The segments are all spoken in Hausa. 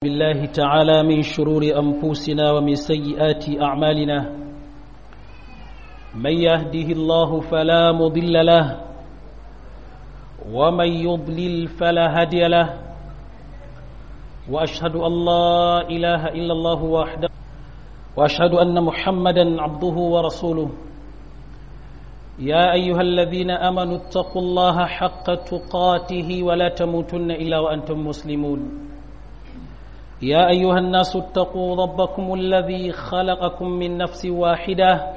بالله تعالى من شرور أنفسنا ومن سيئات أعمالنا من يهده الله فلا مضل له ومن يضلل فلا هادي له وأشهد أن لا إله إلا الله وحده وأشهد أن محمدا عبده ورسوله يا أيها الذين آمنوا اتقوا الله حق تقاته ولا تموتن إلا وأنتم مسلمون يا أيها الناس اتقوا ربكم الذي خلقكم من نفس واحدة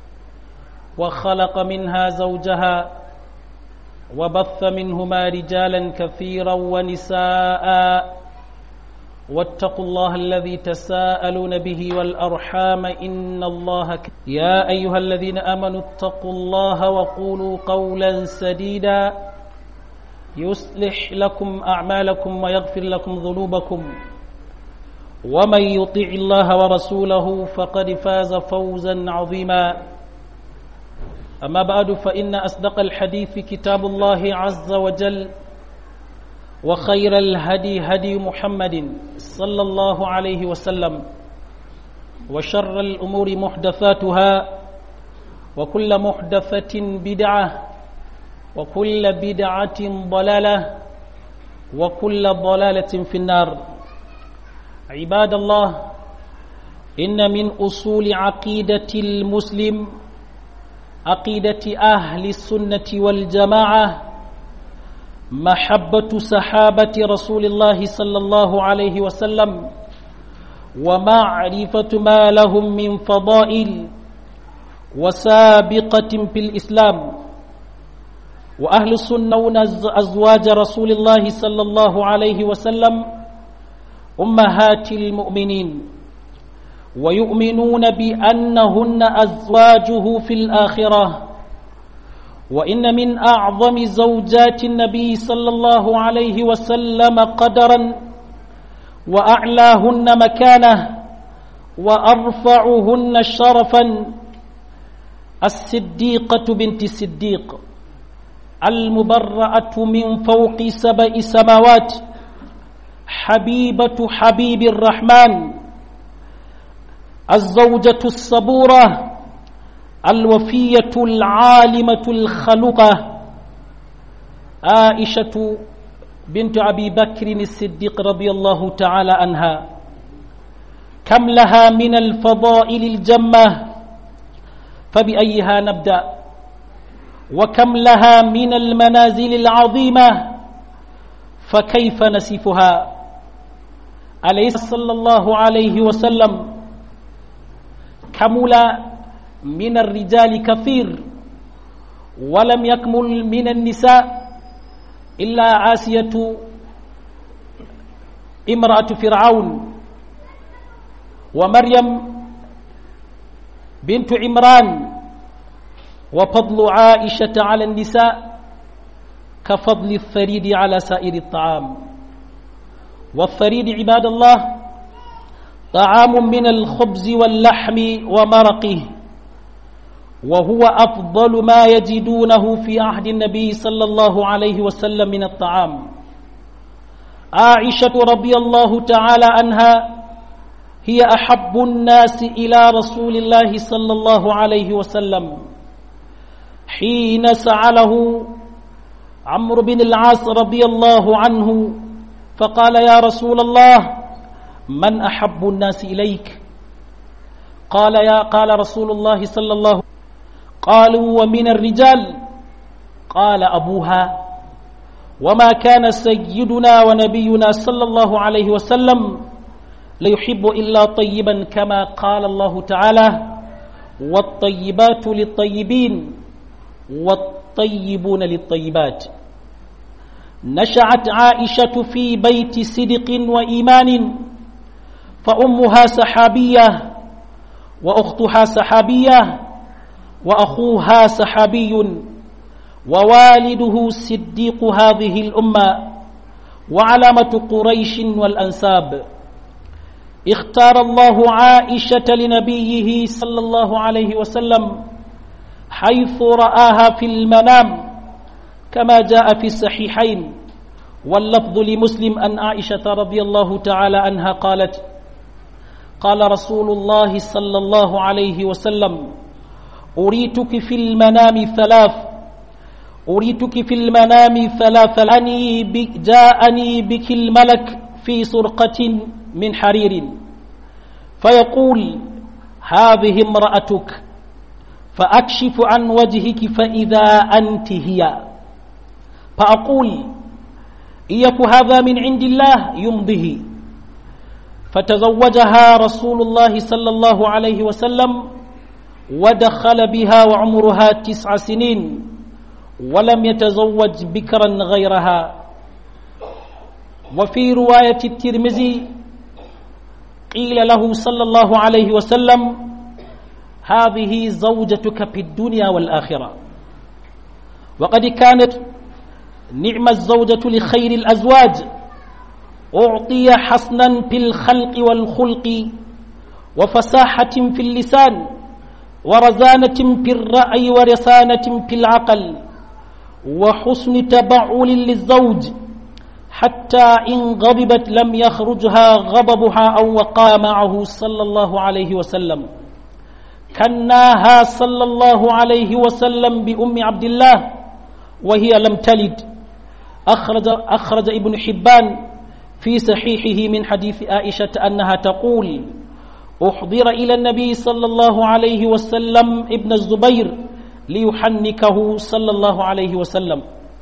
وخلق منها زوجها وبث منهما رجالا كثيرا ونساء واتقوا الله الذي تساءلون به والأرحام إن الله ك... يا أيها الذين آمنوا اتقوا الله وقولوا قولا سديدا يصلح لكم أعمالكم ويغفر لكم ذنوبكم ومن يطع الله ورسوله فقد فاز فوزا عظيما أما بعد فإن أصدق الحديث كتاب الله عز وجل وخير الهدي هدي محمد صلى الله عليه وسلم وشر الأمور محدثاتها وكل محدثة بدعة وكل بدعة ضلالة وكل ضلالة في النار عباد الله إن من أصول عقيدة المسلم عقيدة أهل السنة والجماعة محبة صحابة رسول الله صلى الله عليه وسلم ومعرفة ما لهم من فضائل وسابقة في الإسلام وأهل السنة أزواج رسول الله صلى الله عليه وسلم أمهات المؤمنين ويؤمنون بأنهن أزواجه في الآخرة وإن من أعظم زوجات النبي صلى الله عليه وسلم قدرا وأعلاهن مكانه وأرفعهن شرفا الصديقة بنت الصديق المبرأة من فوق سبع سماوات حبيبة حبيب الرحمن الزوجة الصبورة الوفية العالمة الخلقة عائشة بنت أبي بكر الصديق رضي الله تعالى عنها كم لها من الفضائل الجمة فبأيها نبدأ وكم لها من المنازل العظيمة فكيف نسفها أليس صلى الله عليه وسلم كمل من الرجال كثير ولم يكمل من النساء إلا آسية امرأة فرعون ومريم بنت عمران وفضل عائشة على النساء كفضل الثريد على سائر الطعام والثريد عباد الله طعام من الخبز واللحم ومرقه وهو أفضل ما يجدونه في عهد النبي صلى الله عليه وسلم من الطعام عائشة رضي الله تعالى عنها هي أحب الناس إلى رسول الله صلى الله عليه وسلم حين سأله عمرو بن العاص رضي الله عنه فقال يا رسول الله من أحب الناس إليك قال يا قال رسول الله صلى الله عليه قالوا ومن الرجال قال أبوها وما كان سيدنا ونبينا صلى الله عليه وسلم ليحب إلا طيبا كما قال الله تعالى والطيبات للطيبين والطيبون للطيبات نشأت عائشة في بيت صدق وإيمان فأمها سحابية وأختها سحابية وأخوها سحابي ووالده صديق هذه الأمة وعلامة قريش والأنساب اختار الله عائشة لنبيه صلى الله عليه وسلم حيث رآها في المنام كما جاء في الصحيحين واللفظ لمسلم أن عائشة رضي الله تعالى عنها قالت قال رسول الله صلى الله عليه وسلم أريتك في المنام ثلاث أريتك في المنام ثلاث أني بك جاءني بك الملك في سرقة من حرير فيقول هذه امرأتك فأكشف عن وجهك فإذا أنت هي فأقول إيك هذا من عند الله يمضه فتزوجها رسول الله صلى الله عليه وسلم ودخل بها وعمرها تسع سنين ولم يتزوج بكرا غيرها وفي رواية الترمذي قيل له صلى الله عليه وسلم هذه زوجتك في الدنيا والآخرة وقد كانت نعم الزوجة لخير الأزواج أعطي حسنا في الخلق والخلق وفساحة في اللسان ورزانة في الرأي ورسانة في العقل وحسن تبعل للزوج حتى إن غضبت لم يخرجها غضبها أو وقع معه صلى الله عليه وسلم كناها صلى الله عليه وسلم بأم عبد الله وهي لم تلد أخرج, أخرج ابن حبان في صحيحه من حديث عائشة أنها تقول أحضر إلى النبي صلى الله عليه وسلم ابن الزبير ليحنكه صلى الله عليه وسلم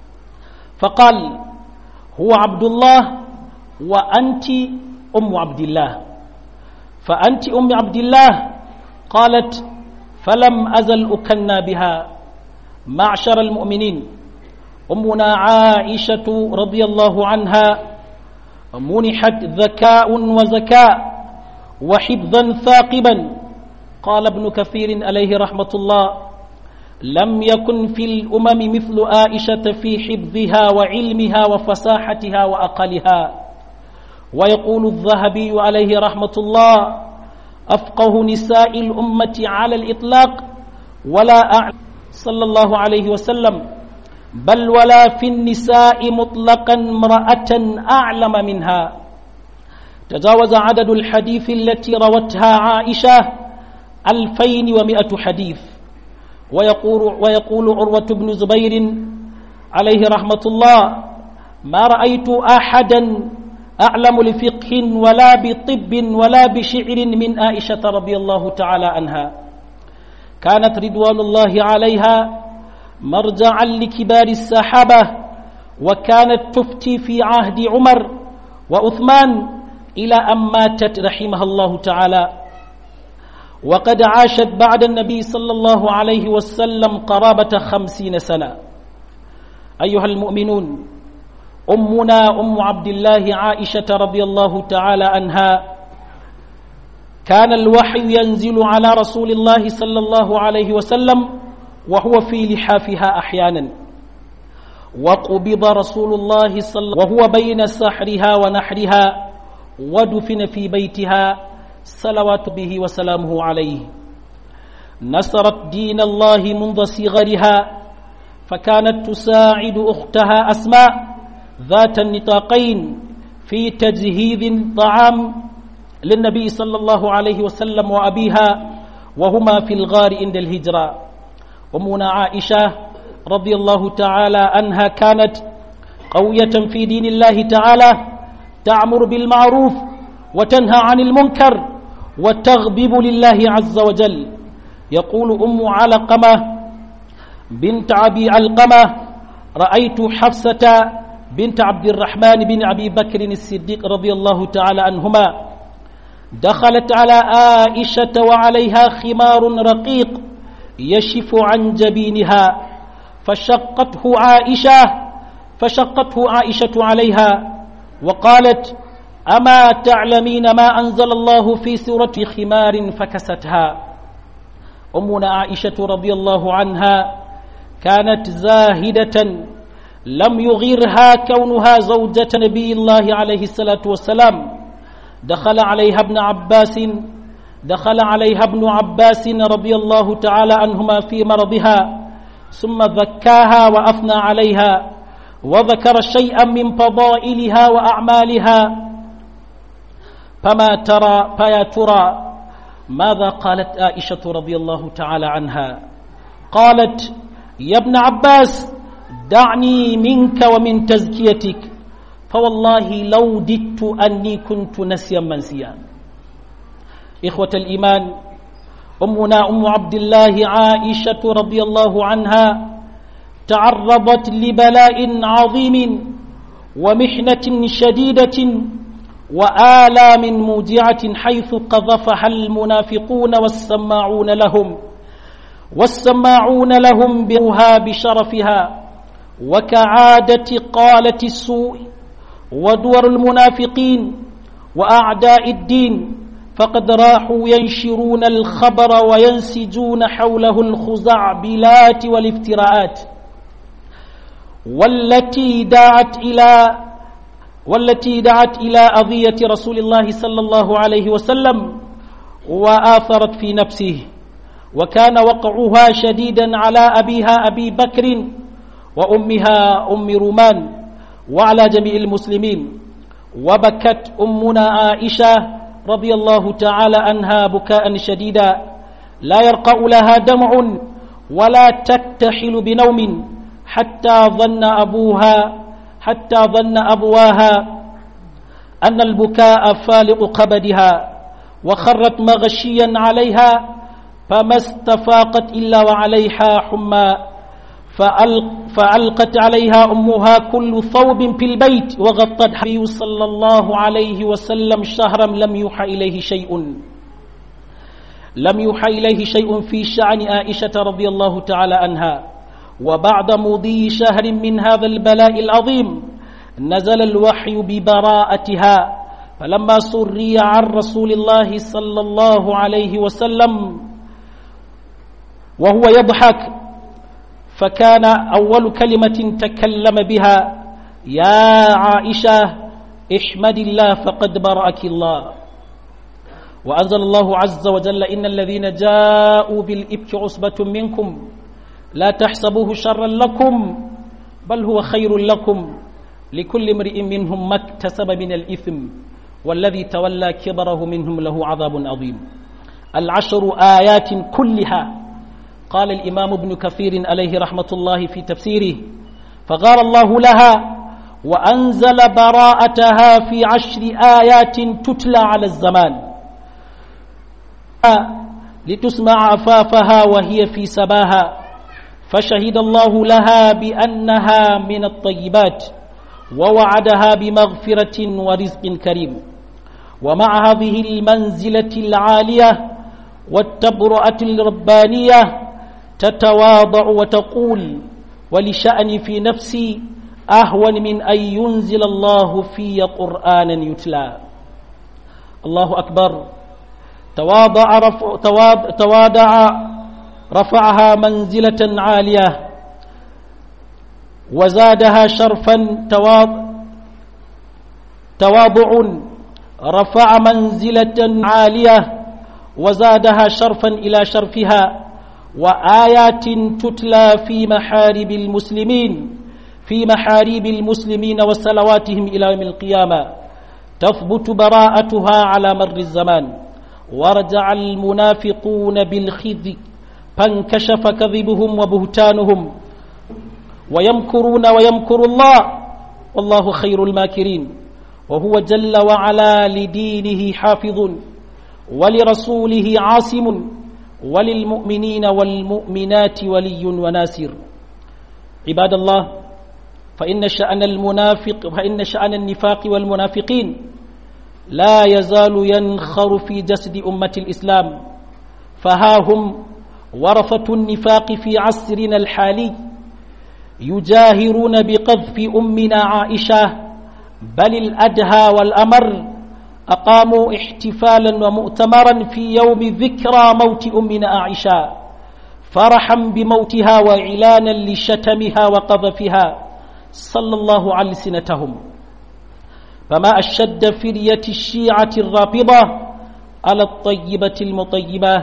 فقال هو عبد الله وأنت أم عبد الله فأنت أم عبد الله قالت فلم أزل أكنى بها معشر المؤمنين أمنا عائشة رضي الله عنها منحت ذكاء وزكاء وحفظا ثاقبا قال ابن كثير عليه رحمة الله لم يكن في الأمم مثل عائشة في حفظها وعلمها وفصاحتها وأقلها ويقول الذهبي عليه رحمة الله أفقه نساء الأمة على الإطلاق ولا أعلم صلى الله عليه وسلم بل ولا في النساء مطلقا امرأة أعلم منها تجاوز عدد الحديث التي روتها عائشة ألفين ومائة حديث ويقول, ويقول عروة بن زبير عليه رحمة الله ما رأيت أحدا أعلم لفقه ولا بطب ولا بشعر من عائشة رضي الله تعالى عنها كانت رضوان الله عليها مرجعا لكبار الصحابة وكانت تفتي في عهد عمر وعثمان إلى أن ماتت رحمها الله تعالى وقد عاشت بعد النبي صلى الله عليه وسلم قرابة خمسين سنة أيها المؤمنون أمنا أم عبد الله عائشة رضي الله تعالى عنها كان الوحي ينزل على رسول الله صلى الله عليه وسلم وهو في لحافها أحيانا وقبض رسول الله صلى وهو بين سحرها ونحرها ودفن في بيتها صلوات به وسلامه عليه نصرت دين الله منذ صغرها فكانت تساعد أختها أسماء ذات النطاقين في تجهيز الطعام للنبي صلى الله عليه وسلم وأبيها وهما في الغار عند الهجرة أمنا عائشة رضي الله تعالى عنها كانت قوية في دين الله تعالى تأمر بالمعروف وتنهى عن المنكر وتغضب لله عز وجل يقول أم علقمة بنت أبي علقمة رأيت حفصة بنت عبد الرحمن بن أبي بكر الصديق رضي الله تعالى عنهما دخلت على عائشة وعليها خمار رقيق يشف عن جبينها فشقته عائشة فشقته عائشة عليها وقالت أما تعلمين ما أنزل الله في سورة خمار فكستها أمنا عائشة رضي الله عنها كانت زاهدة لم يغيرها كونها زوجة نبي الله عليه الصلاة والسلام دخل عليها ابن عباس دخل عليها ابن عباس رضي الله تعالى عنهما في مرضها ثم ذكاها وأثنى عليها وذكر شيئا من فضائلها وأعمالها فما ترى فيا ترى ماذا قالت عائشة رضي الله تعالى عنها قالت يا ابن عباس دعني منك ومن تزكيتك فوالله لو ددت أني كنت نسيا منسيا إخوة الإيمان أمنا أم عبد الله عائشة رضي الله عنها تعرضت لبلاء عظيم ومحنة شديدة وآلام موجعة حيث قذفها المنافقون والسماعون لهم والسماعون لهم بها بشرفها وكعادة قالة السوء ودور المنافقين وأعداء الدين فقد راحوا ينشرون الخبر وينسجون حوله الخزعبلات والافتراءات والتي دعت إلى والتي دعت إلى أذية رسول الله صلى الله عليه وسلم وآثرت في نفسه وكان وقعها شديدا على أبيها أبي بكر وأمها أم رومان وعلى جميع المسلمين وبكت أمنا عائشة رضي الله تعالى عنها بكاء شديدا لا يرقع لها دمع ولا تكتحل بنوم حتى ظن أبوها حتى ظن أبواها أن البكاء فالق كبدها وخرت مغشيا عليها فما استفاقت إلا وعليها حمى فألق فألقت عليها أمها كل ثوب في البيت وغطت النبي صلى الله عليه وسلم شهرا لم يوحى إليه شيء لم يوحى إليه شيء في شأن عائشة رضي الله تعالى عنها وبعد مضي شهر من هذا البلاء العظيم نزل الوحي ببراءتها فلما سري عن رسول الله صلى الله عليه وسلم وهو يضحك فكان أول كلمة تكلم بها يا عائشة احمد الله فقد برأك الله وأنزل الله عز وجل إن الذين جاءوا بالإبك عصبة منكم لا تحسبوه شرا لكم بل هو خير لكم لكل امرئ منهم ما اكتسب من الإثم والذي تولى كبره منهم له عذاب عظيم العشر آيات كلها قال الإمام ابن كثير عليه رحمة الله في تفسيره فقال الله لها وأنزل براءتها في عشر آيات تتلى على الزمان لتسمع عفافها وهي في سباها فشهد الله لها بأنها من الطيبات ووعدها بمغفرة ورزق كريم ومع هذه المنزلة العالية والتبرأة الربانية تتواضع وتقول ولشأني في نفسي أهون من أن ينزل الله في قرآنا يتلى الله أكبر تواضع, رفع تواضع رفعها منزلة عالية وزادها شرفا تواضع رفع منزلة عالية وزادها شرفا إلى شرفها وآيات تتلى في محارب المسلمين في محاريب المسلمين وصلواتهم إلى يوم القيامة تثبت براءتها على مر الزمان ورجع المنافقون بالخذ فانكشف كذبهم وبهتانهم ويمكرون ويمكر الله والله خير الماكرين وهو جل وعلا لدينه حافظ ولرسوله عاصم وللمؤمنين والمؤمنات ولي وناصر عباد الله فإن شأن المنافق فإن شأن النفاق والمنافقين لا يزال ينخر في جسد أمة الإسلام فها هم ورثة النفاق في عصرنا الحالي يجاهرون بقذف أمنا عائشة بل الأدهى والأمر أقاموا احتفالا ومؤتمرا في يوم ذكرى موت أمنا عائشة فرحا بموتها وإعلانا لشتمها وقذفها صلى الله على سنتهم فما أشد فرية الشيعة الرافضة على الطيبة المطيبة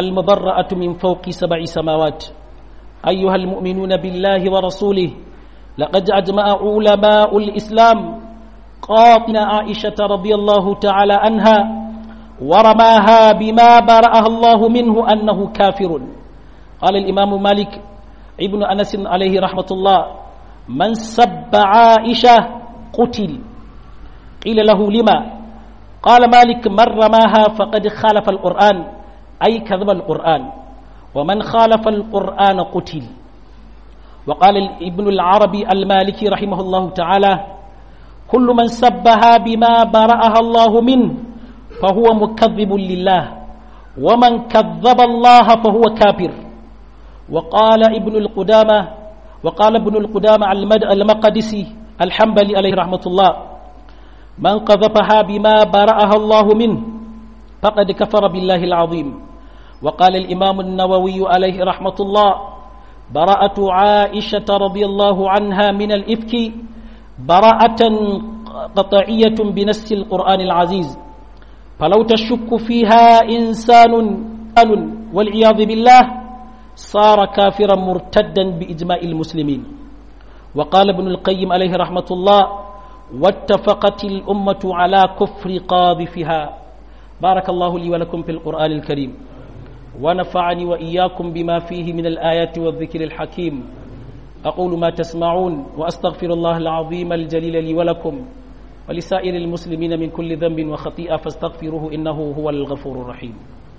المبرأة من فوق سبع سماوات أيها المؤمنون بالله ورسوله لقد أجمع علماء الإسلام قاطن عائشة رضي الله تعالى عنها ورماها بما برأها الله منه أنه كافر قال الإمام مالك ابن أنس عليه رحمة الله من سب عائشة قتل قيل له لما قال مالك من رماها فقد خالف القرآن أي كذب القرآن ومن خالف القرآن قتل وقال ابن العربي المالكي رحمه الله تعالى كل من سبها بما برأها الله منه فهو مكذب لله ومن كذب الله فهو كافر وقال ابن القدامة وقال ابن القدامة المقدسي الحنبلي عليه رحمة الله من قذفها بما برأها الله منه فقد كفر بالله العظيم وقال الإمام النووي عليه رحمة الله براءة عائشة رضي الله عنها من الإفك براءة قطعية بنص القرآن العزيز فلو تشك فيها إنسان والعياذ بالله صار كافرا مرتدا بإجماع المسلمين وقال ابن القيم عليه رحمة الله واتفقت الأمة على كفر قاذفها بارك الله لي ولكم في القرآن الكريم ونفعني وإياكم بما فيه من الآيات والذكر الحكيم أقول ما تسمعون وأستغفر الله العظيم الجليل لي ولكم ولسائر المسلمين من كل ذنب وخطيئة فاستغفروه إنه هو الغفور الرحيم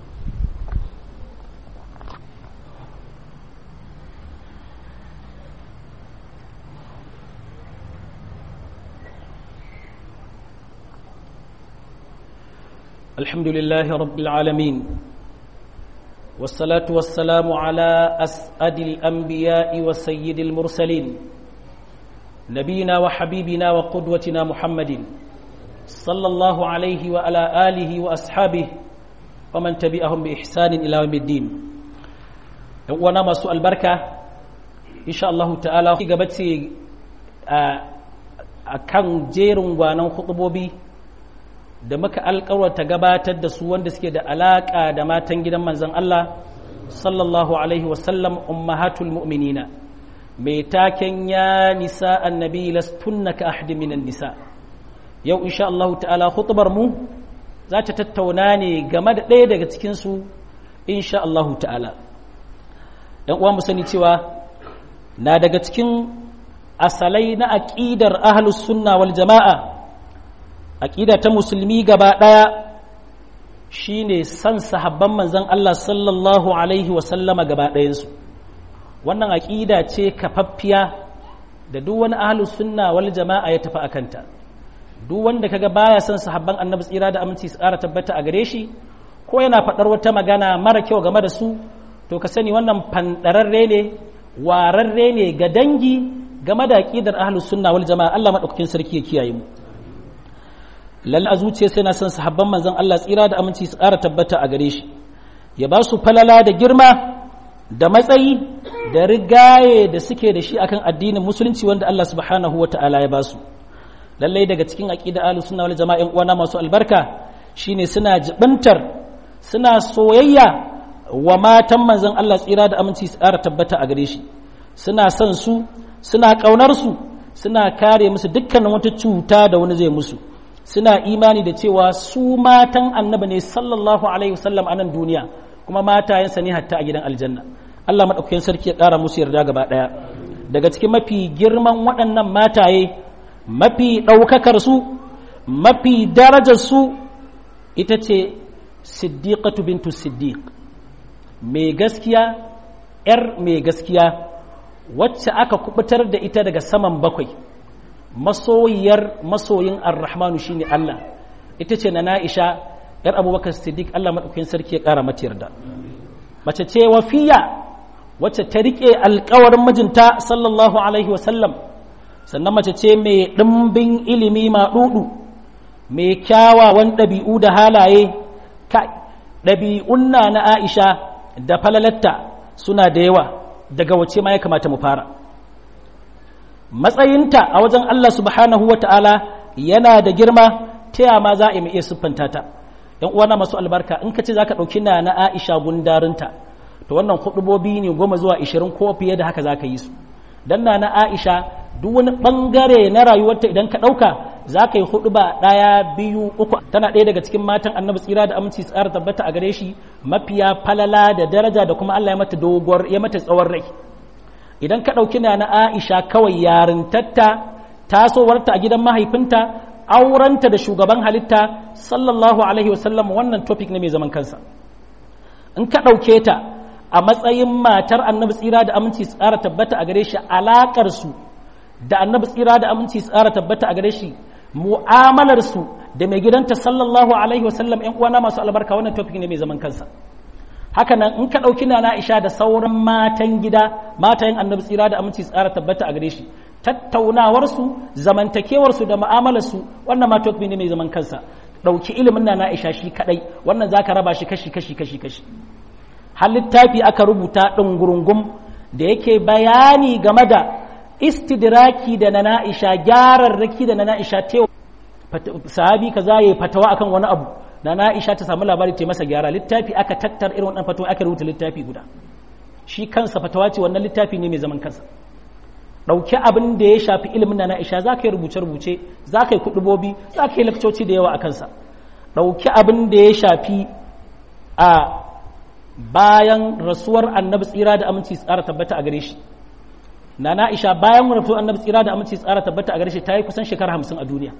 الحمد لله رب العالمين والصلاة والسلام على أسعد الأنبياء وسيد المرسلين نبينا وحبيبنا وقدوتنا محمد صلى الله عليه وعلى آله وأصحابه ومن تبعهم بإحسان إلى يوم الدين وانا ما سؤال بركة إن شاء الله تعالى قبتي أكان جيرون وانا خطبوبي da muka alkawarta gabatar da su wanda suke da alaƙa da matan gidan manzan Allah sallallahu alaihi wasallam ummahatul mu'minina mai taken ya nisa annabi lastunna ka ahdi minan nisa yau insha Allah ta'ala hutubar mu za ta tattauna ne game da ɗaya daga cikin su insha Allah ta'ala dan uwa mu sani cewa na daga cikin asalai na aqidar ahlus sunna wal jama'a aƙida ta musulmi gaba ɗaya shi ne san sahabban manzan Allah sallallahu Alaihi wasallama gaba ɗayansu wannan aƙida ce kafaffiya da duk wani ahalus sunna wal jama'a ya tafi a kanta duk wanda kaga baya son sahabban annabi tsira da aminci su ƙara tabbata a gare shi ko yana faɗar wata magana mara kyau game da su to ka sani wannan fanɗararre ne wararre ne ga dangi game da aƙidar ahalus sunna wal jama'a Allah maɗaukakin sarki ya kiyaye mu lalle a zuciya sai na son sahabban manzon Allah tsira da aminci su ƙara tabbata a gare shi ya ba su falala da girma da matsayi da rigaye da suke da shi akan addinin musulunci wanda Allah subhanahu wa ta'ala ya ba su lallai daga cikin aqida ahlus sunna wal jama'a yan uwana masu albarka shine suna jibantar suna soyayya wa matan manzon Allah tsira da aminci su ƙara tabbata a gare shi suna son su suna ƙaunar su suna kare musu dukkanin wata cuta da wani zai musu suna imani da cewa su matan annabi ne sallallahu alaihi wasallam a nan duniya kuma matayensa ne hatta a gidan aljanna Allah maɗaukakin sarki ya ƙara musu yarda gaba ɗaya daga cikin mafi girman waɗannan mataye mafi ɗaukakar su mafi darajar su ita ce siddiqatu bintu siddiq mai gaskiya ‘yar mai gaskiya wacce aka kubutar da ita daga saman bakwai masoyiyar masoyin ar-rahmanu shine Allah ita ce na Na'isha yar Abubakar Siddiq Allah madaukakin sarki ya kara mata yarda mace ce wafiya wacce ta rike alƙawarin mijinta sallallahu alaihi wasallam sannan mace ce mai ɗimbin ilimi maɗuɗu mai kyawawan ɗabi'u da halaye kai ɗabi'un na na Aisha da falalatta suna da yawa daga wace ma ya kamata mu fara matsayinta a wajen Allah subhanahu wa ta'ala yana da girma ta yama za a iya siffanta ta ‘yan uwana masu albarka in ka ce za ka ɗauki na na Aisha gundarinta to wannan hudubobi ne goma zuwa ishirin ko fiye da haka za ka yi su don na na Aisha duk wani bangare na rayuwarta idan ka ɗauka za ka yi hudu ba ɗaya biyu uku tana ɗaya daga cikin matan annabi tsira da aminci tsara tabbata a gare shi mafiya falala da daraja da kuma Allah ya mata doguwar ya mata tsawon rai idan ka ɗauki na na Aisha kawai yarintatta tasowarta a gidan mahaifinta aurenta da shugaban halitta sallallahu alaihi wasallam wannan topic ne mai zaman kansa in ka ɗauke ta a matsayin matar annabi tsira da aminci tsara tabbata a gare shi alaƙar su da annabi tsira da aminci tsara tabbata a gare shi mu'amalar su da mai gidanta sallallahu alaihi wasallam ƴan uwana masu albarka wannan topic ne mai zaman kansa haka nan in ka ɗauki na Aisha da sauran matan gida matayen annabi tsira da aminci tsara tabbata a gare shi tattaunawarsu zamantakewarsu da mu'amalarsu wannan ma topic ne mai zaman kansa ɗauki ilimin na Aisha shi kadai wannan zaka raba shi kashi kashi kashi kashi har littafi aka rubuta ɗungurungum da yake bayani game da istidraki da na Aisha gyararraki da na Aisha tewa sahabi kaza yayi fatawa akan wani abu na Aisha ta samu labari ta masa gyara littafi aka tattar irin wannan fatawa aka rubuta littafi guda shi kansa fatawa ce wannan littafi ne mai zaman kansa ɗauki abin da ya shafi ilimin na Aisha za ka yi rubuce-rubuce za ka yi kuɗubobi za ka yi lakcoci da yawa a kansa ɗauki abin da ya shafi a bayan rasuwar annabi tsira da aminci tsara tabbata a gare shi na Aisha bayan rasuwar annabi tsira da aminci tsara tabbata a gare shi ta yi kusan shekara hamsin a duniya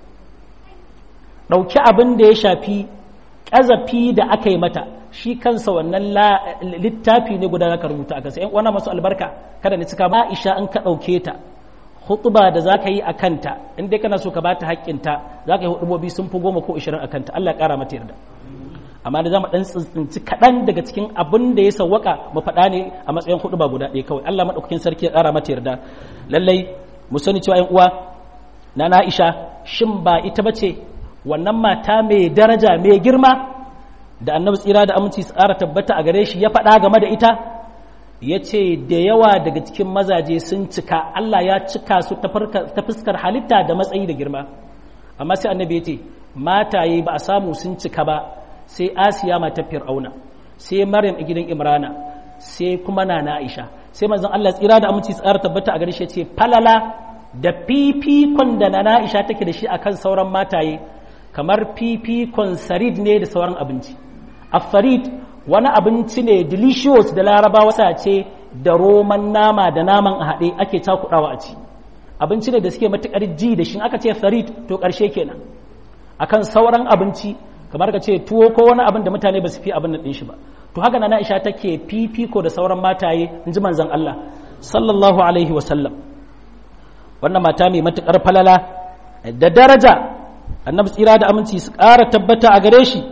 ɗauki abin da ya shafi ƙazafi da aka yi mata shi kansa wannan littafi ne guda ka rubuta a kansa ‘yan uwana masu albarka kada ni cika Aisha in ka ɗauke ta hutuba da za ka yi a kanta in dai kana so ka bata haƙƙinta za ka yi hutubobi sun fi goma ko ishirin a kanta Allah ƙara mata yarda amma da za mu ɗan tsinci kaɗan daga cikin abin da ya sawwaka mu faɗa ne a matsayin hutuba guda ɗaya kawai Allah maɗaukakin sarki ya ƙara mata yarda lallai mu sani cewa ‘yan uwa na Aisha shin ba ita bace wannan mata mai daraja mai girma da annabi tsira da aminci tsara tabbata a gare shi ya faɗa game da ita ya ce da yawa daga cikin mazaje sun cika Allah ya cika su ta fuskar halitta da matsayi da girma amma sai annabi ya ce mataye ba a samu sun cika ba sai asiya mata fir'auna sai maryam a gidan imrana sai kuma na aisha sai manzon Allah tsira da aminci tsara tabbata a gare shi ya ce falala da fifikon da na aisha take da shi akan sauran mataye kamar fifikon sarid ne da sauran abinci afarid wani abinci ne delicious da larabawa ce da roman nama da naman a haɗe ake cakuɗawa a ci abinci ne da suke matuƙar ji da shi aka ce farid to ƙarshe kenan akan sauran abinci kamar ka ce tuwo ko wani abin da mutane ba su fi abin nan shi ba to haka na Aisha take fifiko da sauran mataye in ji manzon Allah sallallahu alaihi wasallam wannan mata mai matuƙar falala da daraja annabi tsira da aminci su ƙara tabbata a gare shi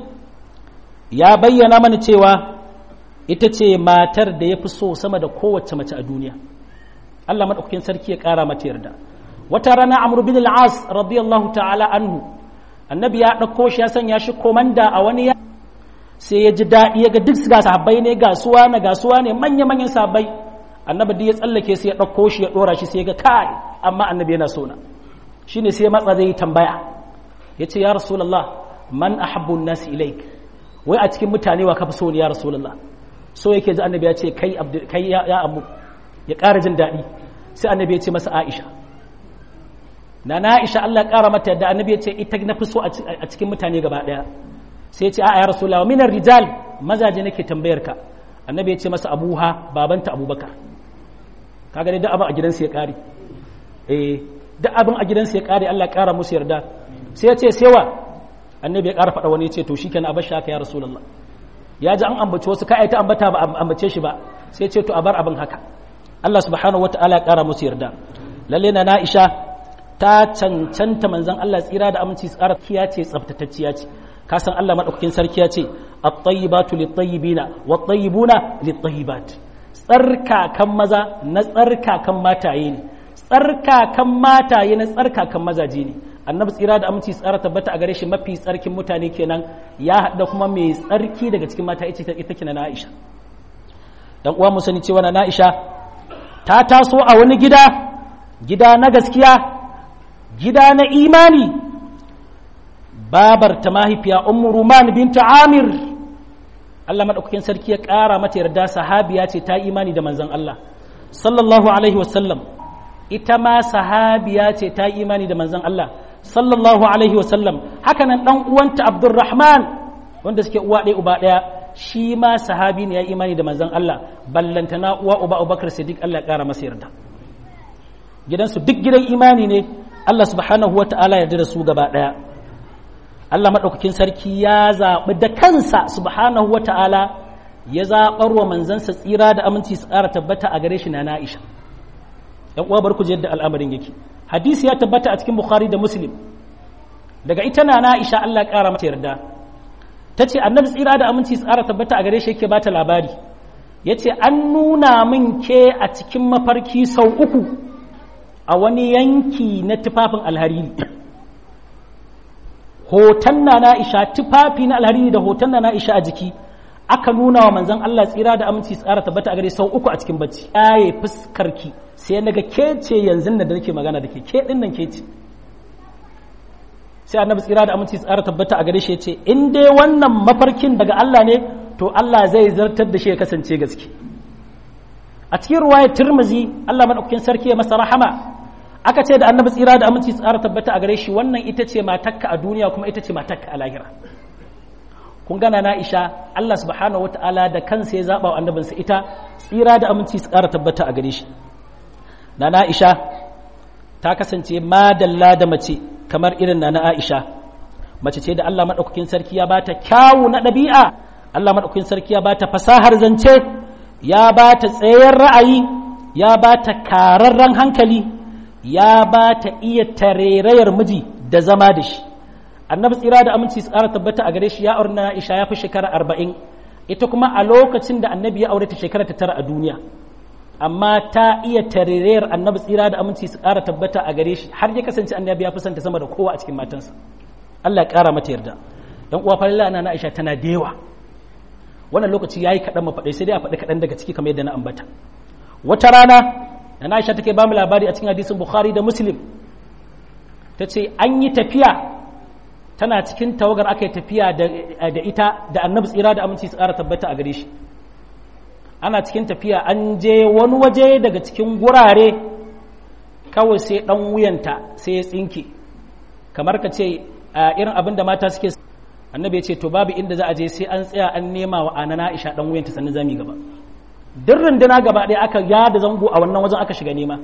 ya bayyana mana cewa ita ce matar da ya fi so sama da kowace mace a duniya Allah maɗaukakin sarki ya ƙara mata yarda wata rana amr bin al-as radiyallahu ta'ala anhu annabi ya ɗauko shi ya sanya shi komanda a wani ya sai ya ji daɗi ya ga duk ga sahabbai ne ga suwa na ga suwa ne manya manyan sahabbai annabi duk ya tsallake sai ya ɗauko shi ya ɗora shi sai ya ga kai amma annabi yana so na shine sai matsa zai yi tambaya ya ce ya rasulallah man ahabbu nasi ilaik wai a cikin mutane wa kafi so ne ya rasulallah so yake ji annabi ya ce kai kai ya abu ya ƙara jin daɗi sai annabi ya ce masa aisha na na aisha Allah ƙara mata yadda annabi ya ce ita na fi so a cikin mutane gaba ɗaya sai ya ce a'a ya rasulallah minar rijal mazaje nake tambayar ka annabi ya ce masa abuha babanta abubakar kaga dai duk abin a gidansa ya ƙare eh duk abin a gidansa ya ƙare Allah ƙara musu yarda sai ya ce sewa annabi ya ƙara faɗa wani ya ce to shikenan a bashi haka ya rasulullah ya ji an ambaci wasu ka ta ambata ba ambace shi ba sai ya ce to a bar abin haka Allah subhanahu wataala ya ƙara musu yarda lalle na Aisha ta cancanta manzon Allah tsira da aminci tsara kiya ce tsaftatacciya ce ka san Allah madaukakin sarki ya ce at-tayyibatu lit-tayyibina wat-tayyibuna lit-tayyibat tsarkakan maza na tsarkakan mataye ne tsarkakan mataye na tsarkakan mazaje ne annabi tsira da aminci tsara tabbata a gare shi mafi tsarkin mutane kenan ya haɗa kuma mai tsarki daga cikin mata ita ita kina na Aisha dan uwa mu sani cewa na Aisha ta taso a wani gida gida na gaskiya gida na imani babar ta mahaifiya ummu ruman binta amir Allah madaukakin sarki ya ƙara mata yarda sahabiya ce ta imani da manzon Allah sallallahu alaihi wasallam ita ma sahabiya ce ta yi imani da manzon Allah sallallahu alaihi wasallam haka nan dan uwanta Abdurrahman wanda suke uwa ɗaya uba ɗaya shi ma sahabi ne ya imani da manzon Allah ballantana uwa uba Abubakar Siddiq Allah ya ƙara masa yarda gidansu duk gidan imani ne Allah subhanahu wa ta'ala yarda da su gaba ɗaya Allah maɗaukakin sarki ya zaɓi da kansa subhanahu wa ta'ala ya zaɓar wa manzansa tsira da aminci su ƙara tabbata a gare shi na na'isha ‘yan uwa bar ku yadda al'amarin yake hadisi ya tabbata a cikin bukhari da muslim daga ita na na'isha Allah ƙara mata yarda ta ce annabi tsira da aminci su ƙara tabbata a gare shi yake bata labari ya ce an nuna min ke a cikin mafarki sau uku a wani yanki na tufafin alhariri hoton na na'isha tufafi na alhariri da hoton na na'isha a jiki aka nuna wa manzon Allah tsira da aminci tsara tabbata a gare sau uku a cikin bacci yaye fuskarki sai naga ke ce yanzu da nake magana da ke ke din nan ke ce sai annabi tsira da aminci tsara tabbata a gare shi ce in dai wannan mafarkin daga Allah ne to Allah zai zartar da shi ya kasance gaske a cikin ruwayar Tirmizi Allah madaukakin sarki ya masa rahama aka ce da annabi tsira da aminci tsara tabbata a gare shi wannan ita ce matakka a duniya kuma ita ce matakka a lahira kun gana na isha Allah subhanahu wataala da kansa ya zaba wa annabinsa ita tsira da aminci tsara tabbata a gare shi na na isha ta kasance madalla da mace kamar irin na na aisha mace ce da Allah madaukakin sarki ya bata kyawu na ɗabi'a Allah madaukakin sarki ya bata fasahar zance ya bata tsayar ra'ayi ya bata kararren hankali ya ba ta iya tarairayar miji da zama da shi annabi tsira da aminci tsara tabbata a gare shi ya aure na Aisha ya fi shekara arba'in ita kuma a lokacin da annabi ya aure ta shekara ta tara a duniya amma ta iya tarairayar annabi tsira da aminci tsara tabbata a gare shi har ya kasance annabi ya fi santa sama da kowa a cikin matansa Allah ya kara mata yarda dan uwa falilla na Aisha tana da yawa wannan lokaci yayi kaɗan mafaɗai sai dai a faɗi kaɗan daga ciki kamar yadda na ambata wata rana na Aisha take ba mu labari a cikin hadisin Bukhari da Muslim ta ce an yi tafiya tana cikin tawagar aka yi tafiya da ita da annabi tsira da aminci tsara tabbata a gare shi ana cikin tafiya an je wani waje daga cikin gurare kawai sai dan wuyanta sai ya tsinke kamar ka ce irin abin da mata suke annabi ya ce to babu inda za a je sai an tsaya an nema wa anana Aisha dan wuyanta sannan zami gaba duk runduna gaba ɗaya aka yada zango a wannan wajen aka shiga nema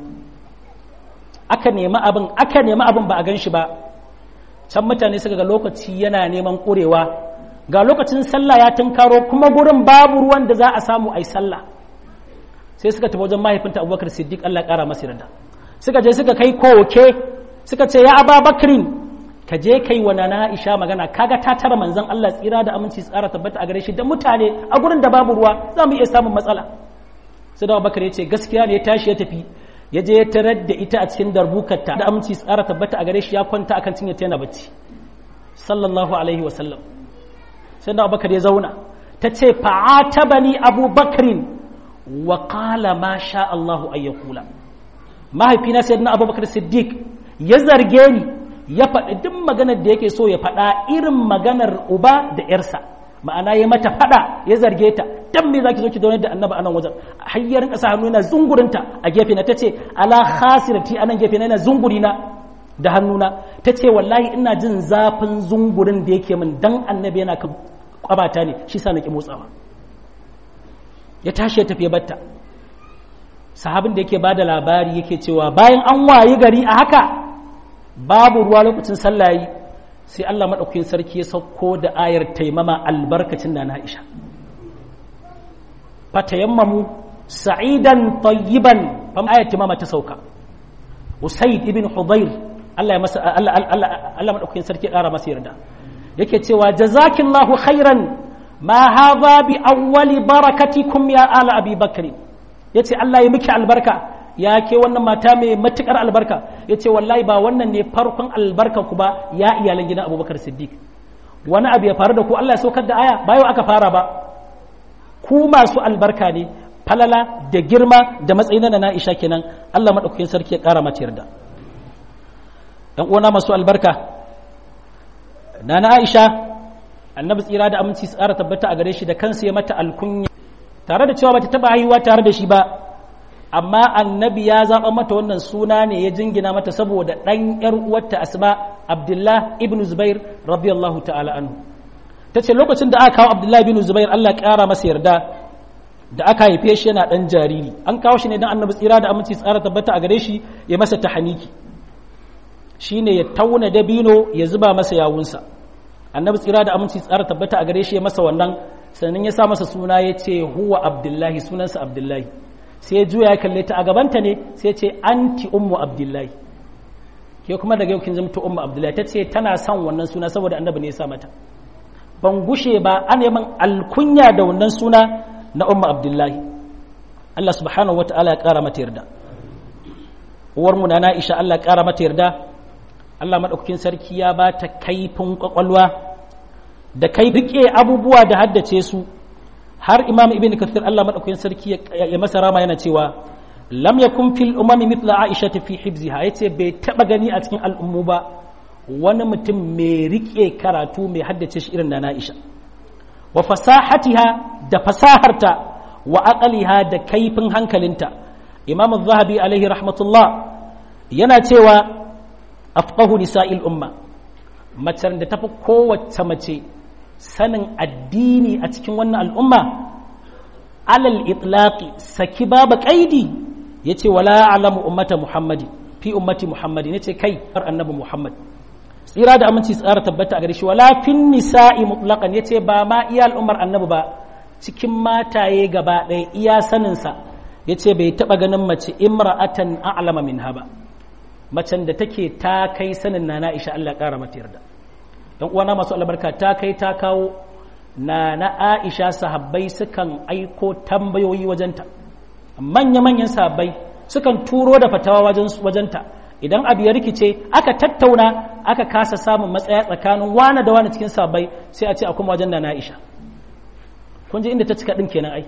aka nemi abin aka nemi abin ba a gan shi ba can mutane suka ga lokaci yana neman ƙurewa ga lokacin sallah ya tunkaro kuma gurin babu ruwan da za a samu a yi sallah sai suka tafi wajen mahaifinta abubakar siddiq allah ƙara masa yarda suka je suka kai koke suka ce ya aba bakrin ka je kai wa nana Aisha magana kaga ta tara manzon Allah tsira da aminci tsara tabbata a gare shi da mutane a gurin da babu ruwa za mu iya samun matsala sai da Abubakar ya ce gaskiya ne ya tashi ya tafi ya je ya tarar da ita a cikin darbukarta da aminci tsara tabbata a gare shi ya kwanta akan cinye ta yana bacci sallallahu alaihi wa sallam sai da Abubakar ya zauna ta ce fa'atabani Abu Bakrin wa qala ma sha Allahu ayyakula mahaifina sayyidina Abubakar Siddiq ya zarge ni ya faɗi duk maganar da yake so ya faɗa irin maganar uba da ‘yarsa ma'ana ya mata faɗa ya zarge ta dan me zaki zo ki zaune da annaba anan wajen hayyarin ƙasa hannu yana zungurinta a gefe na tace ala khasirati anan gefe na yana zungurina da hannuna tace wallahi ina jin zafin zungurin da yake min dan annabi yana kan kwabata ne shi sa nake motsawa ya tashi ya tafi batta sahabin da yake bada labari yake cewa bayan an wayi gari a haka babu ruwa lokacin sallayi sai Allah maɗaukakin sarki ya sauko da ayar taimama albarkacin na Aisha fatayammamu sa'idan tayyiban fam ayar taimama ta sauka Usaid ibn Hudayr Allah ya masa Allah Allah Allah maɗaukakin sarki ya ƙara masa yarda yake cewa jazakillahu khairan ma hadha bi awwali barakatikum ya ala abi bakri yace Allah ya miki albarka ya ke wannan mata mai matukar albarka ya ce wallahi ba wannan ne farkon albarka ku ba ya iyalan gidan abubakar siddiq wani abu ya faru da ku allah ya saukar da aya ba yau aka fara ba ku masu albarka ne falala da girma da matsayin na na'isha kenan allah maɗaukakin sarki ya ƙara mata yarda ɗan uwana masu albarka na na aisha annabi tsira da aminci tsara tabbata a gare shi da kansa ya mata alkunya tare da cewa bata taba haihuwa tare da shi ba amma annabi ya zaɓa mata wannan suna ne ya jingina mata saboda ɗan ‘yar uwarta asma abdullah ibn zubair radiyallahu ta'ala anhu ta ce lokacin da aka kawo abdullah ibn zubair allah ƙara masa yarda da aka haife shi yana ɗan jariri an kawo shi ne don annabi tsira da aminci tsara tabbata a gare shi ya masa tahaniki shine ya tauna dabino ya zuba masa yawunsa annabi tsira da aminci tsara tabbata a gare shi ya masa wannan sannan ya sa masa suna ya ce huwa abdullahi sunansa abdullahi sai ya juya ya kalle ta a gabanta ne sai ce anti ummu abdullahi ke kuma daga yau kin zama ummu abdullahi ta ce tana son wannan suna saboda annabi ne ya sa mata ban gushe ba an yi alkunya da wannan suna na ummu abdullahi Allah subhanahu wataala ya kara mata yarda uwar mu na Aisha Allah ya kara mata yarda Allah madaukakin sarki ya ba ta kaifin kwakwalwa da kai rike abubuwa da haddace su har imam ibn kathir Allah madaukakin sarki ya masa rama yana cewa lam yakun fil umami mithla aisha fi hibziha yace bai taba gani a cikin al'ummu ba wani mutum mai rike karatu mai haddace shi irin da Aisha wa fasahatiha da fasaharta wa aqaliha da kaifin hankalinta imam az-zahabi alaihi rahmatullah yana cewa afqahu nisa'il umma mace da tafi kowace mace sanin addini a cikin wannan al'umma alal itlaqi saki babu qaidi yace wala alamu ummata muhammadi fi ummati muhammadi yace kai har annabi muhammad tsira da aminci tsara tabbata a gare shi wala fin nisa'i mutlaqan yace ba ma iya al'ummar annabi ba cikin mataye gaba ɗaya iya sanin sa yace bai taba ganin mace imra'atan a'lama minha ba macen da take ta kai sanin nana Aisha Allah ya kara mata yarda dan uwana masu albarka ta kai ta kawo na na Aisha sahabbai sukan aiko tambayoyi wajenta manya-manyan sahabbai sukan turo da fatawa wajen wajenta idan abu ya rikice aka tattauna aka kasa samun matsaya tsakanin wane da wane cikin sahabbai sai a ce a kuma wajen da na Aisha kun ji inda ta cika din kenan ai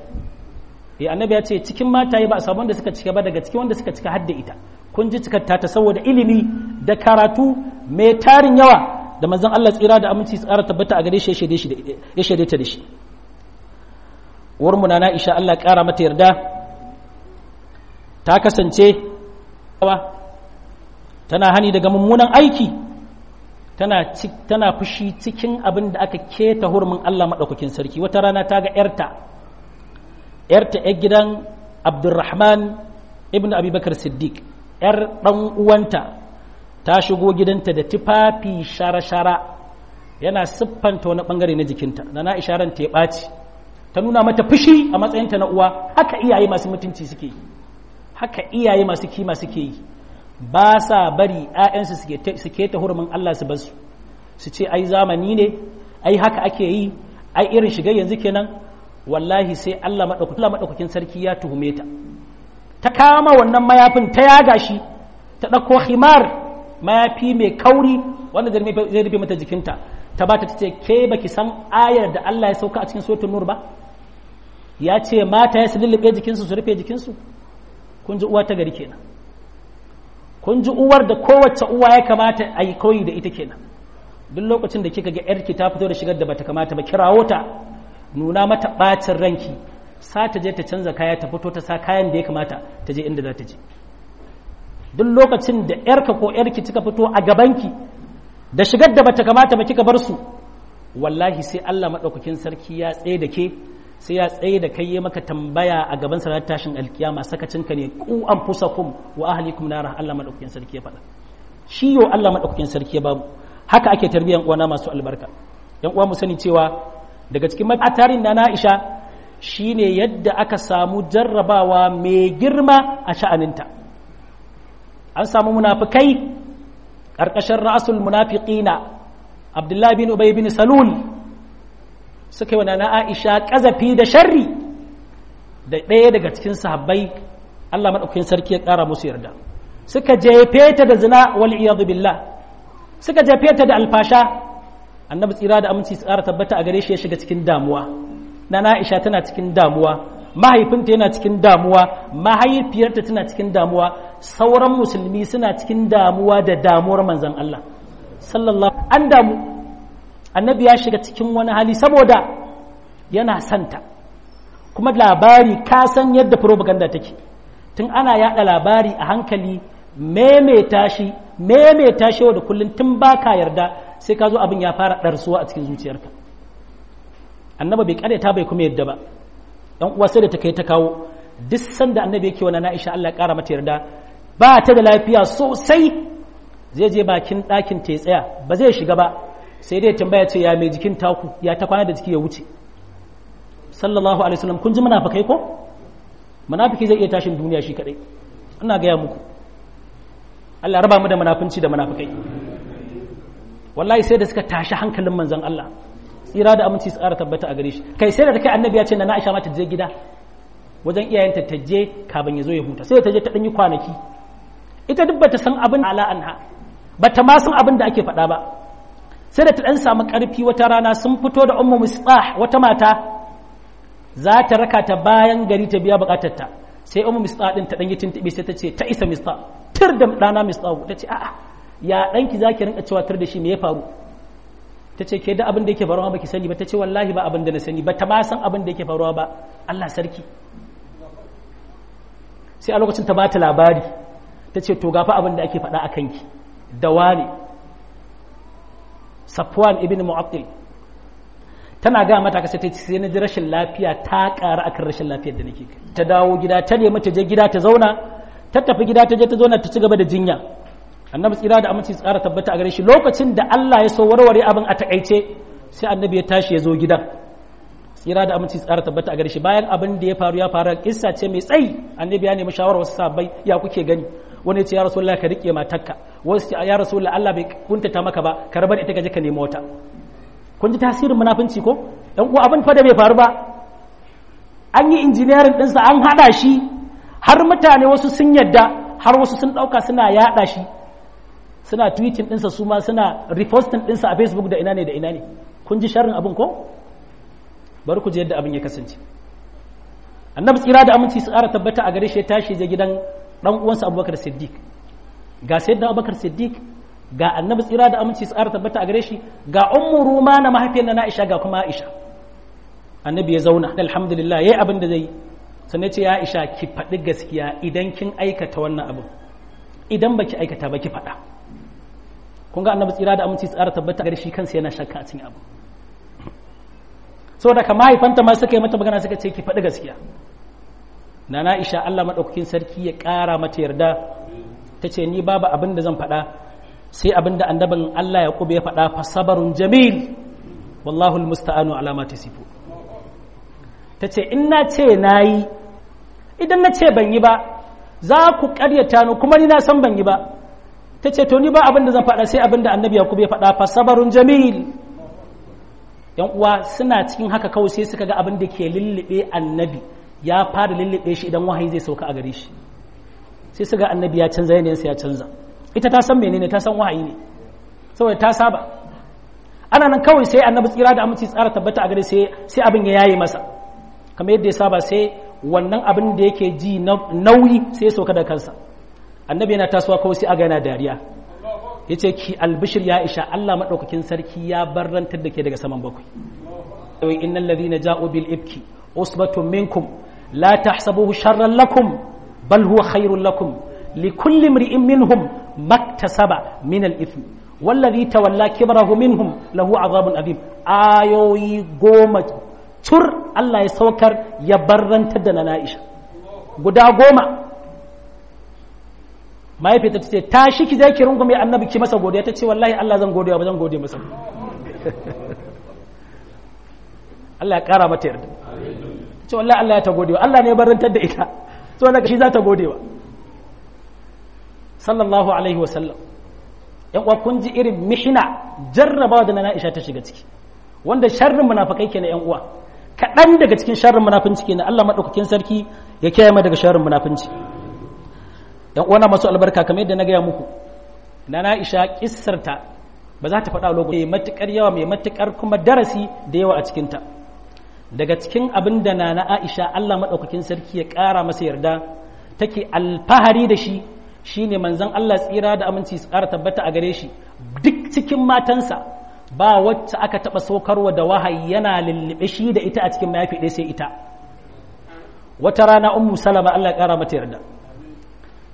eh annabi ya ce cikin mataye ba a samu wanda suka cika ba daga cikin wanda suka cika hadda ita kun ji cikar ta saboda ilimi da karatu mai tarin yawa da manzon Allah tsira da aminci tsara tabbata a gare shi ya shaide ta da shi uwar mu na Aisha Allah ƙara mata yarda ta kasance tana hani daga mummunan aiki tana tana fushi cikin abin da aka keta hurumin Allah madaukakin sarki wata rana ta ga yarta yarta yar gidan Abdurrahman ibn Abi Bakar Siddiq yar dan uwanta ta shigo gidanta da tufafi shara-shara yana siffanta wani bangare na jikinta da na isharar ta ya ɓaci ta nuna mata fushi a matsayinta na uwa haka iyaye masu mutunci suke yi haka iyaye masu kima suke yi ba sa bari 'ya'yansu suke ta hurumin Allah su basu su ce ai zamani ne ai haka ake yi ai irin shiga yanzu kenan wallahi sai Allah maɗaukakin sarki ya tuhume ta ta kama wannan mayafin ta yaga shi ta ɗauko himar mayafi mai kauri wanda zai rufe mata jikinta ta ba ta ce ke baki san ayar da Allah ya sauka a cikin suratul nur ba ya ce mata ya su lullube jikinsu su rufe jikinsu kun ji uwa ta gari kenan kun ji uwar da kowace uwa ya kamata a yi koyi da ita kenan duk lokacin da kika ga yarki ta fito da shigar da bata kamata ba kirawo ta nuna mata bacin ranki sa ta je ta canza kaya ta fito ta sa kayan da ya kamata ta je inda za ta je duk lokacin da yarka ko yarki kika fito a gabanki da shigar da bata kamata ba kika bar su wallahi sai Allah madaukakin sarki ya tsaye da ke sai ya tsaye da kai ya maka tambaya a gaban sa tashin alkiyama sakacinka ne ku anfusakum wa ahlikum nara Allah madaukakin sarki ya faɗa shi yo Allah madaukakin sarki ya bamu haka ake tarbiyan uwana masu albarka yan uwa mu sani cewa daga cikin matarin na Aisha shine yadda aka samu jarrabawa mai girma a sha'aninta an samu munafikai ƙarƙashin ra'asul munafiqina Abdullahi bin Ubay bin Salul suka yi wa na Aisha ƙazafi da sharri da ɗaya daga cikin sahabbai Allah maɗaukakin sarki ya ƙara musu yarda suka jefe ta da zina wal iyadu billah suka jefe ta da alfasha annabi tsira da aminci tsara tabbata a gare shi ya shiga cikin damuwa na Aisha tana cikin damuwa mahaifinta yana cikin damuwa mahaifiyarta tana cikin damuwa sauran musulmi suna cikin damuwa da damuwar manzon Allah sallallahu an damu annabi ya shiga cikin wani hali saboda yana santa kuma labari ka san yadda propaganda take tun ana yada labari a hankali maimaita shi maimaita shi da kullum tun baka yarda sai ka zo abin ya fara ɗarsuwa a cikin zuciyarka annaba bai karyata bai kuma yadda ba dan uwa sai da ta kai ta kawo duk sanda annabi yake wa na Aisha Allah ya kara mata yarda ba ta da lafiya sosai zai je bakin ɗakin ta ya tsaya ba zai shiga ba sai dai tambaya ce ya mai jikin taku ya ta kwana da jiki ya wuce sallallahu alaihi wasallam kun ji munafikai ko munafiki zai iya tashin duniya shi kadai ina gaya muku Allah raba mu da munafunci da munafikai wallahi sai da suka tashi hankalin manzon Allah tsira da aminci tsara tabbata a gare shi kai sai da ta kai annabi ya ce na Aisha ma ta je gida wajen iyayenta ta je kafin ya zo ya huta sai ta je ta ɗanyi kwanaki ita duk bata san abin ala anha bata ma san abin da ake faɗa ba sai da ta ɗan samu ƙarfi wata rana sun fito da ummu misbah wata mata za ta raka ta bayan gari ta biya buƙatar ta sai ummu misbah din ta ɗan yi tuntuɓe sai ta ce ta isa misbah tir da ɗana misbah ta ce a'a ya ɗanki za ki rinka cewa tir da shi me ya faru ta ce ke da abin da yake faruwa ba ki sani ba ta ce wallahi ba abin da na sani ba ta ma san abin da yake faruwa ba Allah sarki sai a lokacin ta bata labari ta ce to gafa abin da ake faɗa a kanki da wane safwan ibn mu'attil tana ga mata kasa ta sai na ji rashin lafiya ta ƙara akan rashin lafiyar da nake ta dawo gida ta nemi ta je gida ta zauna ta tafi gida ta je ta zauna ta ci gaba da jinya annabi tsira da aminci tsara tabbata a gare shi lokacin da Allah ya so warware abin a takaice sai annabi ya tashi ya zo gidan tsira da aminci tsara tabbata a gare shi bayan abin da ya faru ya faru kissa ce mai tsayi annabi ya nemi shawarar wasu sahabbai ya kuke gani wani ya ce ya rasulullah ka rike matarka wasu ce ya rasulullah Allah bai kuntata maka ba ka rabar ita ka je ka nemi wata kun ji tasirin munafunci ko dan uwa abin fa da bai faru ba an yi injiniyarin ɗinsa an haɗa shi har mutane wasu sun yadda har wasu sun ɗauka suna yaɗa shi suna tweeting ɗinsa su ma suna reposting ɗinsa a facebook da ina ne da ina ne kun ji sharrin abin ko bari ku ji yadda abin ya kasance annabi tsira da aminci su ƙara tabbata a gare shi ya tashi je gidan ɗan uwansa abubakar siddiq ga sayyidina abubakar siddiq ga annabi tsira da aminci su ƙara tabbata a gare shi ga ummu ruma na mahaifiyar na aisha ga kuma aisha annabi ya zauna alhamdulillah yayi abin da zai sannan ce ya aisha ki faɗi gaskiya idan kin aikata wannan abin idan baki aikata ba ki faɗa kun ga annabi tsira da aminci tsara tabbata gare shi kansa yana shakka a cikin abu saboda ka mahaifanta ma suka yi mata magana suka ce ki faɗi gaskiya na na isha Allah maɗaukakin sarki ya ƙara mata yarda ta ce ni babu abin da zan faɗa sai abin da annabin Allah ya ya faɗa fa sabarun jamil wallahu almusta'anu ala ma tasifu ta ce in na ce nayi idan na ce ban yi ba za ku ƙaryata ni kuma ni na san ban yi ba ta ce to ni ba abin da zan faɗa sai abin da annabi yakubu ya faɗa fa sabarun jamil yan uwa suna cikin haka kawai sai suka ga abin da ke lullube annabi ya fara lullube shi idan wahayi zai sauka a gare shi sai suka ga annabi ya canza yanayinsa ya canza ita ta san menene ta san wahayi ne saboda ta saba ana nan kawai sai annabi tsira da aminci tsara tabbata a gare sai sai abin ya yaye masa kamar yadda ya saba sai wannan abin da yake ji nauyi sai ya sauka da kansa annabi yana tasowa kawai sai aga yana dariya ya ce ki albishir ya isha Allah maɗaukakin sarki ya barrantar da ke daga saman bakwai wai innal ladhina ja'u bil ibki usbatun minkum la tahsabuhu sharran lakum bal huwa khairun lakum likulli imri'in minhum maktasaba min al ithm wallazi tawalla kibrahu minhum lahu azabun azim ayoyi goma tur Allah ya saukar ya barrantar da na Aisha guda goma mahaifiyarta ta ce ta shi ki zai ki rungume annabi ki masa godiya ta ce wallahi Allah zan godiya ba zan gode masa Allah ya kara mata yarda ta ce wallahi Allah ya ta godewa Allah ne ya barantar da ita so daga shi za ta godewa sallallahu alaihi wasallam yan uwa kun ji irin mihina jarrabawa da na Aisha ta shiga ciki wanda sharrin munafikai kenan yan uwa kaɗan daga cikin sharrin munafinci kenan Allah madaukakin sarki ya kiyaye mu daga sharrin munafinci yan uwana masu albarka kamar yadda na gaya muku na na isha kissarta ba za ta faɗa lokaci mai matuƙar yawa mai matuƙar kuma darasi da yawa a cikinta daga cikin abin da na na aisha allah maɗaukakin sarki ya ƙara masa yarda take alfahari da shi shine manzon allah tsira da aminci su ƙara tabbata a gare shi duk cikin matansa ba wacce aka taɓa saukarwa da wahayi yana lullube shi da ita a cikin mayafi ɗaya sai ita wata rana ummu salama allah ya ƙara mata yarda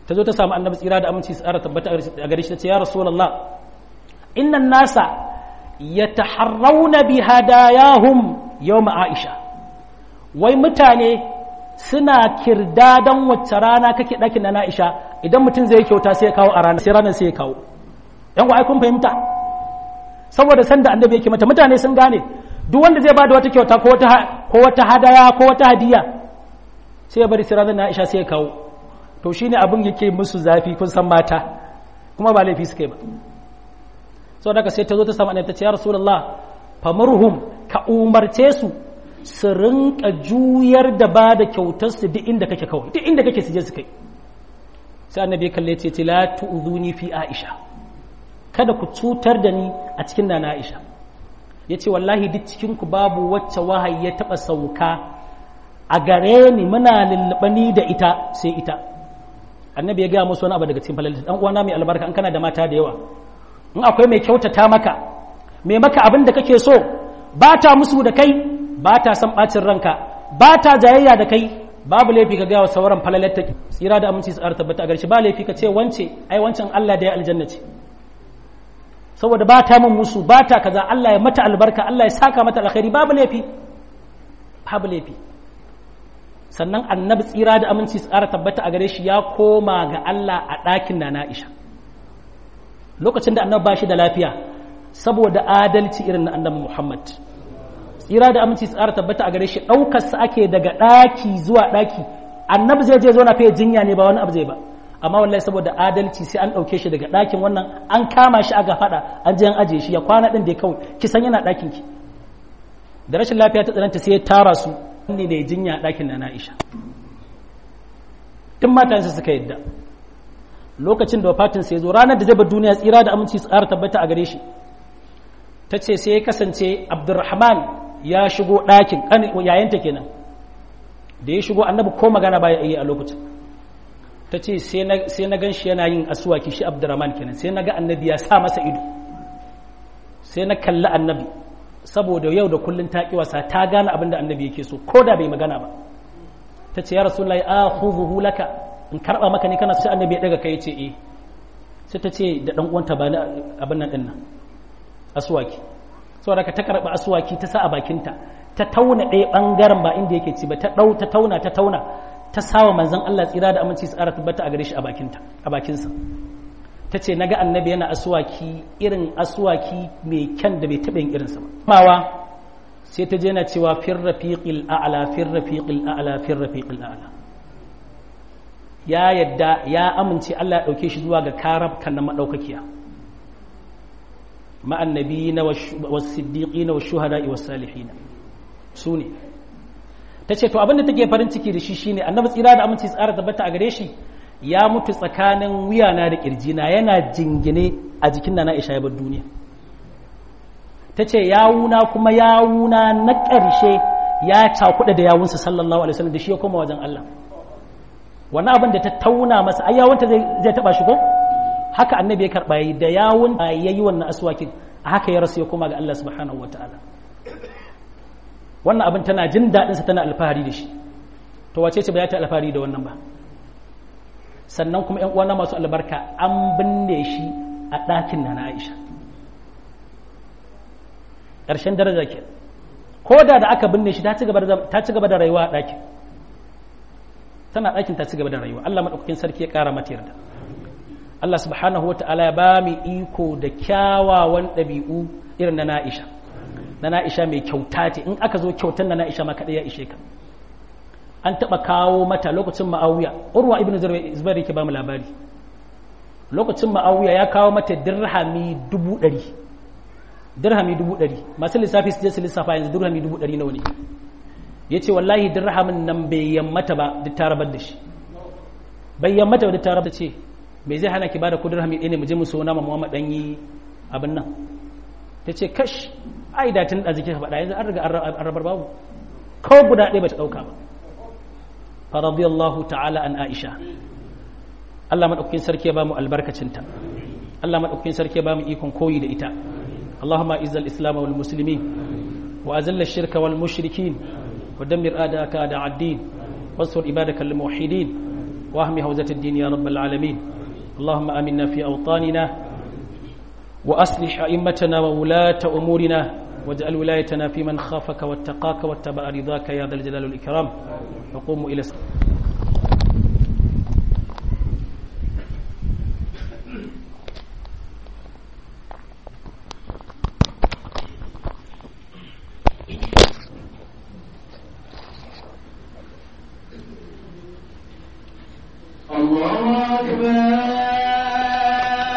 ta zo ta samu annabi tsira da aminci tsara tabbata a gare shi ta ce ya rasulullah innan nasa yataharrauna bi hadayahum yawma aisha wai mutane suna kirdadan wacce rana kake ɗakin na Aisha idan mutum zai kyauta sai ya kawo a ranar sai ranar sai ya kawo yan ai kun fahimta saboda sanda annabi yake mata mutane sun gane duk wanda zai bada wata kyauta ko wata ko wata hadaya ko wata hadiya sai ya bari sai ranar na Aisha sai ya kawo to shine abin yake musu zafi kun san mata kuma ba laifi suka yi ba saboda haka sai ta zo ta samu annabi ta ce ya rasulullah famurhum ka umarce su su rinka juyar da ba da kyautarsu duk inda kake kawai duk inda kake su je su kai sai annabi kalle ce ce la tu'zuni fi aisha kada ku cutar da ni a cikin nana aisha yace wallahi duk cikin ku babu wacce wahayi ya taba sauka a gare ni muna lullubani da ita sai ita annabi ya gaya musu wani abu daga cikin falalita dan uwana mai albarka an kana da mata da yawa in akwai mai kyautata maka mai maka abin da kake so ba ta musu da kai ba ta san ɓacin ranka ba ta jayayya da kai babu laifi ka gawa sauran falalatta tsira da aminci tsara tabbata a garshi ba laifi ka ce wance ai wancan Allah da ya aljanna ce saboda ba ta min musu ba ta kaza Allah ya mata albarka Allah ya saka mata alkhairi babu laifi babu laifi sannan annabi tsira da aminci tsara tabbata a gare shi ya koma ga Allah a ɗakin na Aisha lokacin da annabi ba shi da lafiya saboda adalci irin na annabi Muhammad tsira da aminci tsara tabbata a gare shi ɗaukarsa ake daga ɗaki zuwa ɗaki annabi zai je zo na fiye jinya ne ba wani abu zai ba amma wallahi saboda adalci sai an ɗauke shi daga ɗakin wannan an kama shi aga faɗa an je an ajiye shi ya kwana ɗin da ya kawai ki san yana ɗakin ki da rashin lafiya ta tsananta sai ya tara su ne da ya jinya a ɗakin na Aisha tun matansa suka yadda lokacin da wafatin sai zo ranar da zai bar duniya tsira da aminci tsara tabbata a gare shi ta ce sai ya kasance abdurrahman ya shigo ɗakin yayanta kenan da ya shigo annabi ko magana baya yi a lokacin ta ce sai na gan shi yana yin asuwaki shi abdurrahman kenan sai na ga annabi ya sa masa ido sai na kalli annabi saboda yau da kullun ta ƙi wasa ta gane abin da annabi yake so ko da bai magana ba ta ce ya rasulullahi a huzuhu laka in karɓa maka ne kana sai annabi ya ɗaga kai ce eh sai ta ce da ɗan uwanta ba abin nan ɗin nan asuwaki saboda ka ta karɓi asuwaki ta sa a bakinta ta tauna ɗaya ɓangaren ba inda yake ci ba ta ɗau ta tauna ta tauna ta sawa manzon Allah tsira da aminci tsara tabbata a gare shi a bakinta a bakinsa ta ce naga annabi yana asuwaki irin asuwaki mai kyan da bai taɓa yin irinsa ba mawa sai ta je na cewa fir rafiqil a'la fir rafiqil a'la fir rafiqil a'la ya yadda ya amince Allah ya ɗauke shi zuwa ga karab kan na madaukakiya مع النبيين والصديقين والشهداء والصالحين سوني tace to abin da take farin ciki da shi shine annabi tsira da aminci tsara tabbata a gare shi ya mutu tsakanin wuyana da kirjina yana jingine a jikin nana Aisha ya bar duniya tace yawuna kuma yawuna na ƙarshe ya cakuɗa da yawunsa sallallahu alaihi wasallam da shi ya koma wajen Allah wannan abin da ta tauna masa ai yawunta zai zai taba shi ko haka annabi ya karɓa yi da yawun ya yi wannan aswakin a haka ya rasu ya koma ga Allah subhanahu wa ta'ala wannan abin tana jin daɗinsa tana alfahari da shi to wace ce ba ya ta alfahari da wannan ba sannan kuma ‘yan uwana masu albarka an binne shi a ɗakin na Aisha ƙarshen daraja ke ko da da aka binne shi ta ci gaba da rayuwa a ɗakin tana ɗakin ta ci gaba da rayuwa Allah maɗaukakin sarki ya ƙara mata yarda Allah subhanahu wata'ala ya ba mu iko da kyawawan ɗabi'u irin na na'isha na na'isha mai kyauta ce in aka zo kyautan na na'isha ma kaɗai ya ishe ka an taɓa kawo mata lokacin ma'auya urwa ibn zubair yake ba mu labari lokacin ma'auya ya kawo mata dirhami dubu ɗari dirhami dubu ɗari masu lissafi su je su lissafa yanzu dirhami dubu ɗari nawa ne ya ce wallahi dirhamin nan bai yammata ba duk ta rabar da shi bai yammata ba duk ta rabar da ce me zai hana ki bada kudin hamid ne mu je mu sona ma Muhammad dan yi abin nan tace kash ai da tun da zike faɗa yanzu an riga an rabar babu ko guda ɗaya bata dauka ba fa radiyallahu ta'ala an Aisha Allah madaukakin sarki ya bamu albarkacinta Allah madaukakin sarki ya bamu ikon koyi da ita Allahumma izzal islam wal muslimin wa azil ash-shirka wal mushrikin wa dammir a'daka a'da ad-din wansur ibadaka al muwahhidin واهم هوزة الدين يا رب العالمين اللهم آمنا في أوطاننا وأصلح أئمتنا وولاة أمورنا واجعل ولايتنا في من خافك واتقاك واتبع رضاك يا ذا الجلال والإكرام وقوموا إلى الله أكبر